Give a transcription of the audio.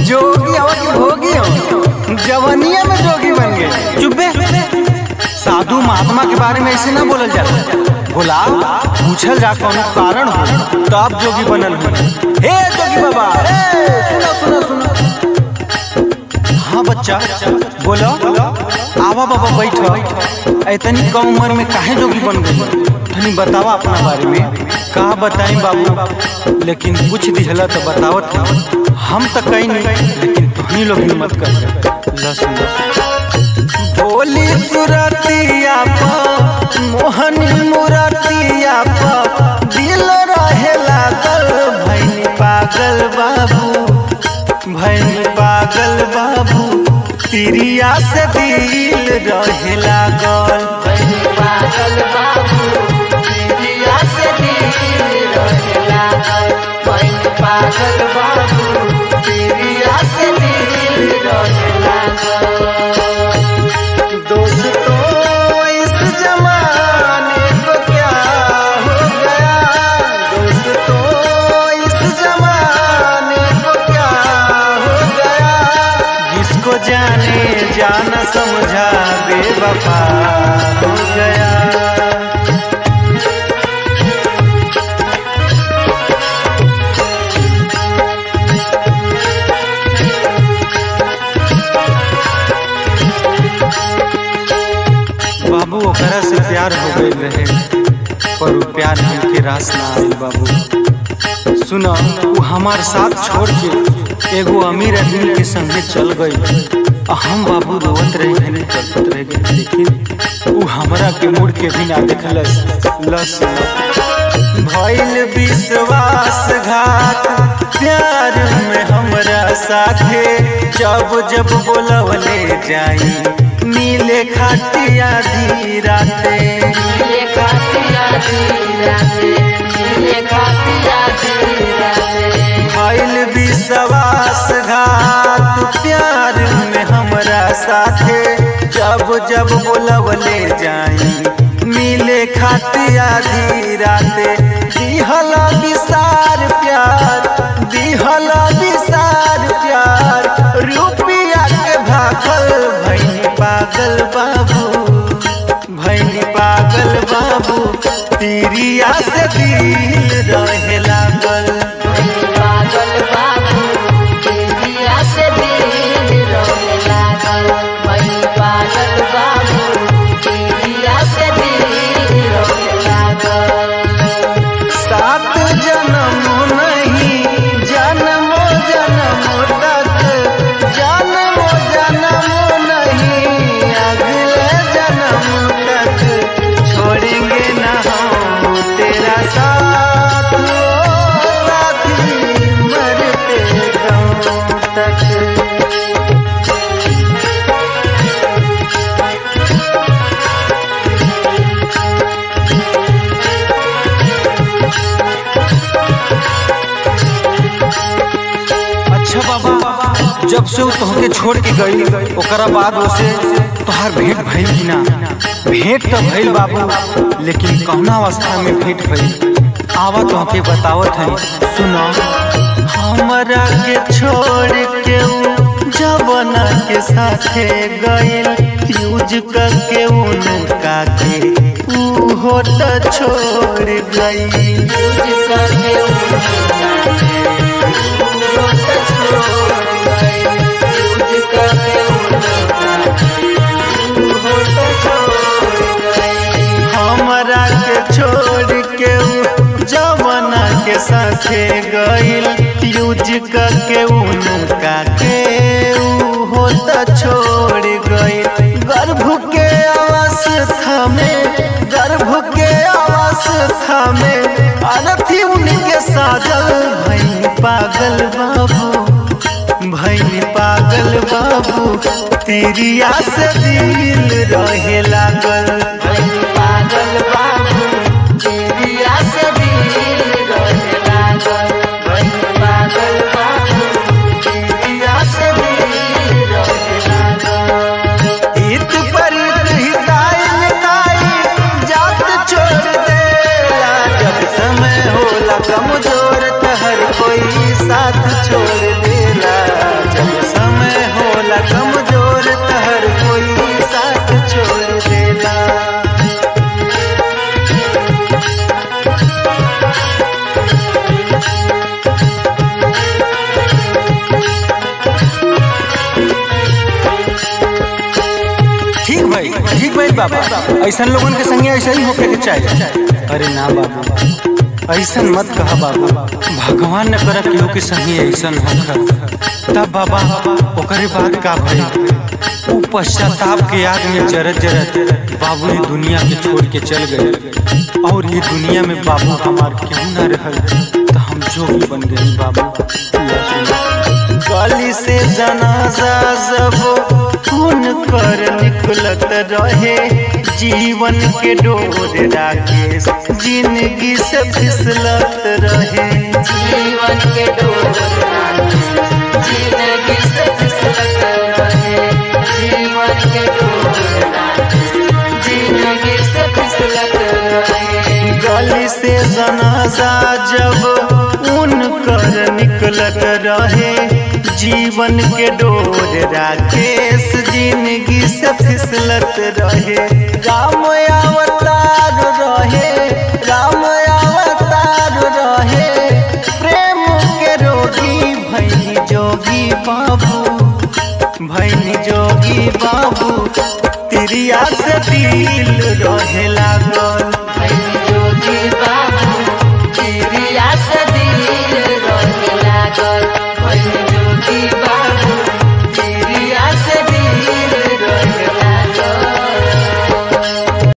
जोगी हो कि भोगी हो जवनिया में जोगी बन गए चुप्पे साधु महात्मा के बारे में ऐसे ना बोलल जाला बोला पूछल जा कौन कारण हो तब जोगी बनल हो हे जोगी बाबा ए, सुनो सुनो सुनो हाँ बच्चा बोलो आवा बाबा बैठो इतनी कम उम्र में काहे जोगी बन गई तनी बतावा अपना बारे में का बताई बाबू लेकिन कुछ दिहला तो बतावत है हम तो कहीं नहीं लेकिन तुहनी लोग हिम्मत कर लसन भोली सुरतिया पर मोहनी मुरतिया पर दिल रहे लागल भैनी पागल बाबू भैनी पागल बाबू तिरिया से दिल रहे लागल भैनी पागल बाबू तिरिया से दिल रहे लागल भैनी पागल बाबू तिरिया से दिल रहे लागल दोस्तों इस जमाने को क्या हो गया दोस्तों इस जमाने को क्या हो गया जिसको जाने जाना समझा बेवफा हो गया बाबू ओकरा से प्यार हो गई रहे पर वो प्यार हमके रास ना आइल बाबू सुनो वो हमार साथ छोड़ के एगो अमीर आदमी के संगे चल गई आ हम बाबू रोवत रहे घने तड़पत रह गए लेकिन वो हमरा के मुड़ के भी ना देखलस लस भइल विश्वासघात प्यार में हमरा साथे जब जब बोलवले जाई नीले खाटिया धी राते नीले खातिया धीराते नीले खातिया धीराते भइल विश्वासघात प्यार में हमरा साथे जब जब बोलवले जाई मिले खातिया धी राते दिहल विसार प्यार दिहल विसार प्यार रुपिया के भागल भैनी पागल बाबू भैनी पागल बाबू तिरिया से दिल रहे लागल भैनी पागल बाबू तिरिया से दिल रहे लागल भैनी पागल बाबू तिरिया से दिल रहे लागल सात जन्म नहीं जन्मो जन्म तक जन्मो जन्म नहीं अगले जन्म तक छोड़ेंगे ना हम तेरा साथ ओ साथी मरते दम तक अच्छा बाबा जब से वो तोहके छोड़ के गई ओकरा बाद उसे तोहार भेंट भइल कि ना भेंट तो भइल बाबू लेकिन कौना अवस्था में भेंट भइल आवा तोहके बतावत है सुनो हमरा के छोड़ के ऊ जवना के साथे गइल यूज करके उनका के ऊ हो त छोड़ गई यूज करके हमरा के छोड़ के ऊ जवना के साथे गइल यूज करके उनका के ऊ हो त छोड़ गइल गर्भ के अवस्था में गर्भ के अवस्था में अनथी उनके साजल भई पागल बाबू भैनी पागल बाबू तिरिया से दिल रहे लागल भैनी पागल बाबू तिरिया से दिल रहे लागल भैनी पागल बाबू तिरिया से दिल रहे लागल हित परित हिताई मिताई जात छोड़ देला जब समय होला कमजोर त हर कोई साथ छोड़ देला जब ठीक भाई बाबा ऐसा लोगन के संगे ऐसा ही होके के चाहिए अरे ना बाबू ऐसा मत कहा बाबू भगवान न कर केहू के संगे ऐसा होकर तब बाबा ओकरे बाद का भई वो पश्चाताप के आग में जरत जरत बाबू ये दुनिया के छोड़ के चल गए और ये दुनिया में बाबू हमार क्यों ना रहल तो हम जोगी बन गए बाबू गली से जनाजा जब खून कर निकलत रहे जीवन के डोर राकेश जिंदगी से फिसलत रहे जीवन के डोर जिंदगी से फिसलत रहे जीवन के डोर जिंदगी से फिसलत रहे गली से जनाजा जब ऊन कर निकलत रहे जीवन के डोर राकेश जिंदगी से फिसलत रहे राम अवतार रहे राम अवतार रहे प्रेम के रोगी भैनी जोगी बाबू भैनी जोगी बाबू तिरिया से दिल रहे लागल